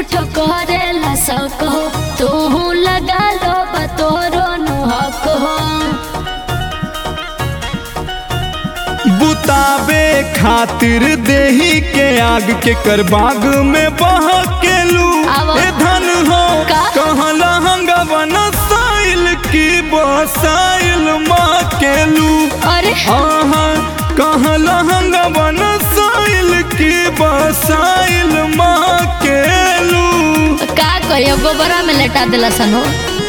झूठ करेला सको तू लगा लो बतोरो नु हक हो बुतावे खातिर देही के आग के कर बाग में बह के लू आवा। ए धन हो का? कहला हंगवन साइल की बसाइल माँ के लू अरे आहा कहला हंगवन साइल की बसाइल माँ के लू का करियो गोबरा में लेटा दिला सन हो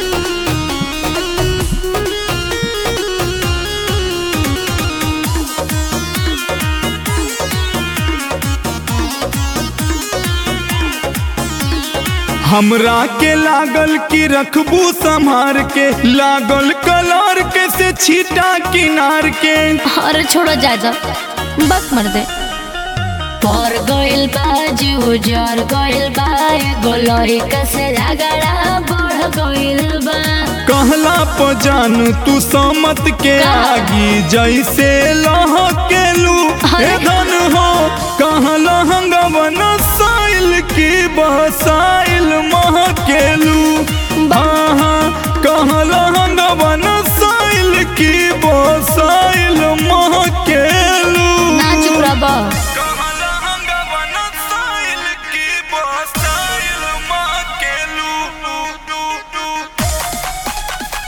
हमरा के लागल कि रखबू संभार के लागल कलर के से छीटा किनार के अरे छोड़ो जा जा बक मर दे पर गइल बा जीव जर गइल बा एगो लड़का से झगड़ा बढ़ गइल बा कहला पजान तू समत के का? आगी जैसे लह के लू अरे। ए धन हो कहला हंगवन साइल की बसाइल मह के लू हाँ कहला हंगवन साइल की बसाइल मह के लू ना चुप रह बा। कहला हंगवन साइल की बसाइल मह के लू लू लू लू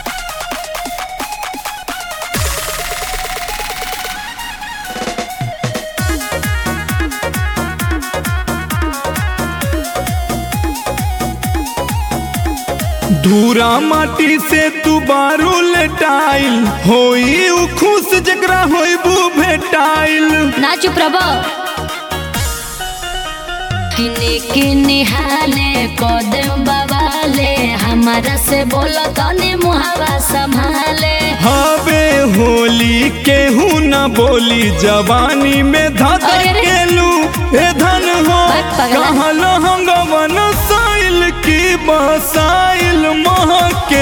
धूरा माटी से तू बारू लेटाइल होई उ खुश जकरा होइबू भेटाइल ना चुप रह बा। किने किने हाले कदम बवाले हमारा से बोलो तने मुहावा संभाले हवे होली केहू न बोली जवानी में धक अरे रे। केलू ए धन हो बक पगला। कहल हंगवन साइल की बसाइल मह के